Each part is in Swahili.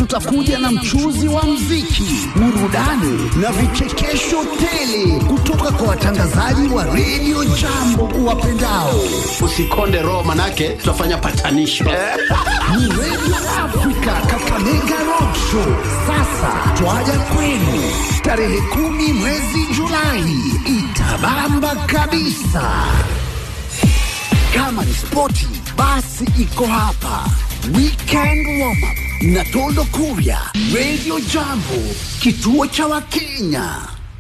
tutakuja na mchuzi wa mziki, burudani na vichekesho tele kutoka kwa watangazaji wa redio jambo uwapendao. Usikonde roho, manake tutafanya patanisho Ni redio Afrika Kakamega Rock Show. Sasa twaja kwenu tarehe kumi mwezi Julai, itabamba kabisa. Kama ni spoti, basi iko hapa. Weekend warm up na Tondo Kuria, Radio Jambo, kituo cha Wakenya.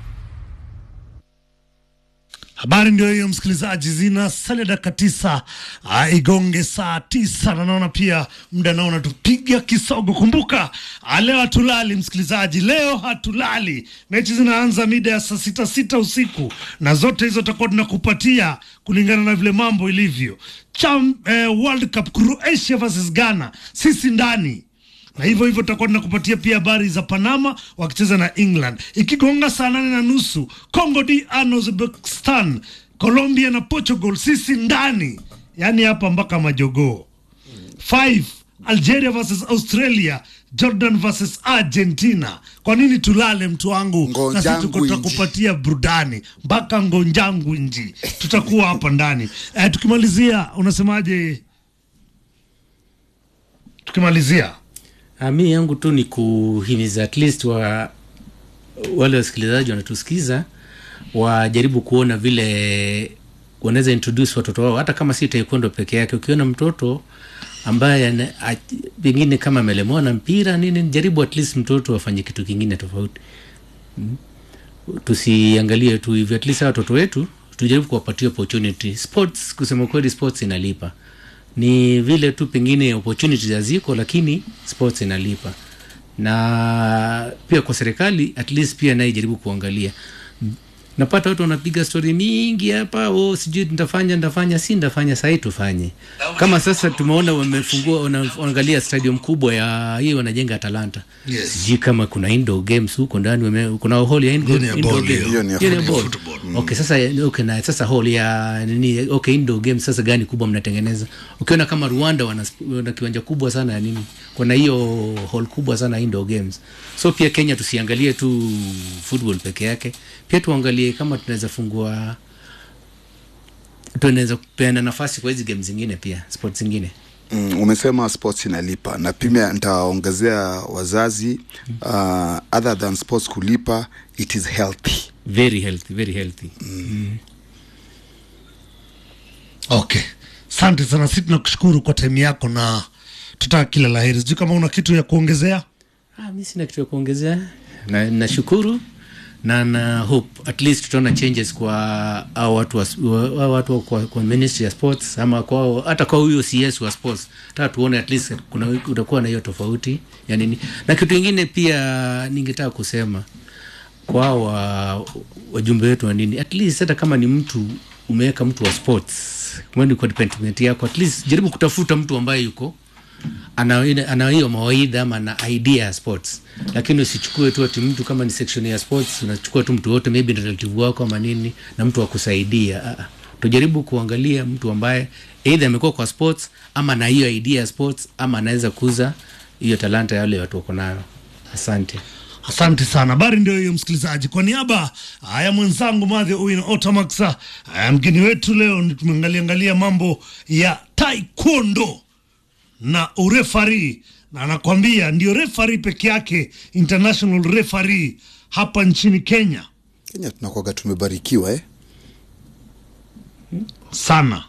Habari ndio hiyo msikilizaji, zinasalia dakika tisa ah, igonge saa tisa na naona pia muda naona tupiga kisogo. Kumbuka ah, leo hatulali msikilizaji, leo hatulali. Mechi zinaanza mida ya saa sita sita usiku na zote hizo tutakuwa tunakupatia kulingana na vile mambo ilivyo. Cham, eh, World Cup Croatia versus Ghana, sisi ndani na hivyo hivyo tutakuwa tunakupatia pia habari za Panama wakicheza na England. Ikigonga saa nane na nusu Congo DR na Uzbekistan, Colombia na Portugal, sisi ndani, yaani hapa mpaka majogoo. 5 Algeria versus Australia, Jordan versus Argentina. Kwa nini tulale mtu wangu? Na sisi tuko Ngonjangwinji. tutakupatia burudani mpaka ngonjangu nji, tutakuwa hapa ndani. Eh, tukimalizia unasemaje? Tukimalizia Ah, mi yangu tu ni kuhimiza at least wa wale wasikilizaji wanatusikiza wajaribu kuona vile wanaweza introduce watoto wao hata kama si taekwondo peke yake ukiona mtoto ambaye ana- a- pengine kama amelemewa na mpira nini jaribu at least mtoto afanye kitu kingine tofauti Mm. tusiangalie tu hivyo at least hawa watoto wetu tujaribu kuwapatia opportunity sports kusema kweli sports inalipa ni vile tu pengine opportunity haziko lakini sports inalipa na pia kwa serikali at least pia naye jaribu kuangalia M- napata watu wanapiga stori mingi hapa oh, sijui nitafanya nitafanya si nitafanya sahii tufanye kama sasa tumeona wamefungua wana- wanaangalia stadium kubwa ya hii wanajenga atalanta Yes. sijui kama kuna indoor games huko ndani wame- kuna hall ya indoor, Hiyo ni ya indoor ball, game. hiyo. Hiyo ni ya Hiyo ni ya football. ball. Football. okay sasa okay na sasa hall ya nini okay indoor games sasa gani kubwa mnatengeneza ukiona kama Rwanda wana, wana kiwanja kubwa sana ya nini kuna hiyo hall kubwa sana ya indoor games so pia Kenya tusiangalie tu football peke yake pia tuangalie kama tunaweza fungua tunaweza kupeana nafasi kwa hizi games zingine pia sports zingine Mm, umesema sports inalipa na pia nitaongezea wazazi uh, other than sports kulipa it is healthy very healthy very healthy Okay, asante sana, si tunakushukuru kwa time yako na tutaka kila laheri. Sijui kama una kitu ya kuongezea. Ah, mi sina kitu ya kuongezea na nashukuru na na hope at least tutaona changes kwa hao watu wa, wa, wa, watu kwa, kwa ministry ya sports ama kwa hata kwa huyo CS wa sports taka tuone at least kuna utakuwa na hiyo tofauti ya nini na kitu ingine pia ningetaka kusema kwa hao wa wajumbe wetu wa nini at least hata kama ni mtu umeweka mtu wa sports mwende kwa department yako at least jaribu kutafuta mtu ambaye yuko ana ile- ana hiyo mawaidha ama ana idea ya sports lakini usichukue tu ati mtu kama ni section ya sports unachukua tu mtu wote maybe ni relative wako ama nini na mtu wa kusaidia Ah, ah. tujaribu kuangalia mtu ambaye either amekuwa kwa sports ama na hiyo idea ya sports ama anaweza kuza hiyo talanta ya wale watu wako nayo asante Asante sana. Habari ndio hiyo, msikilizaji. Kwa niaba ah, ya mwenzangu Madhi Owino Otamaxa, ah, mgeni wetu leo ni tumeangalia angalia mambo ya taekwondo na urefari, na anakwambia ndio refari peke yake, international referee hapa nchini Kenya kenya tunakwaga tumebarikiwa eh? sana.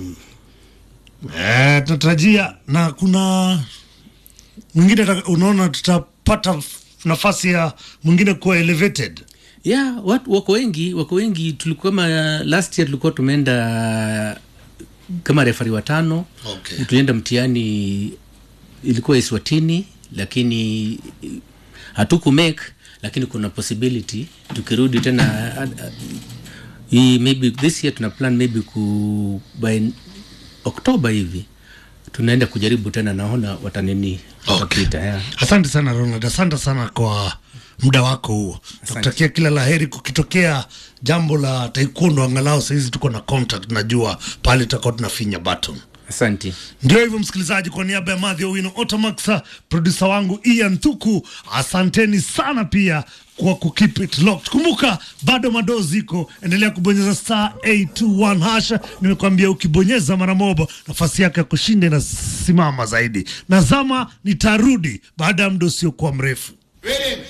Eh, tunatarajia na kuna mwingine ata- unaona tutapata nafasi ya mwingine kuwa elevated yeah, watu wako wengi wako wengi tulikuwa kama last year tulikuwa tumeenda kama refari watano Okay. tulienda mtihani ilikuwa iswatini lakini hatuku make lakini kuna possibility tukirudi tena uh, uh, hii maybe this year tuna plan maybe ku by oktoba hivi tunaenda kujaribu tena naona watanini watapita yeah. Asante sana Ronald, asante sana kwa muda wako huo. Nakutakia kila laheri. Kukitokea jambo la taekwondo, angalau sahizi tuko na contact, najua pale tutakuwa tunafinya button. Asante. Ndio hivyo msikilizaji, kwa niaba ya Madhi Owino Otamax, produsa wangu Ian Thuku, asanteni sana pia kwa ku keep it locked. Kumbuka bado madoo ziko, endelea kubonyeza star 821 hash. Nimekwambia ukibonyeza mara moja nafasi yake ya kushinda inasimama zaidi. Nazama nitarudi baada ya muda usiokuwa mrefu. Ready?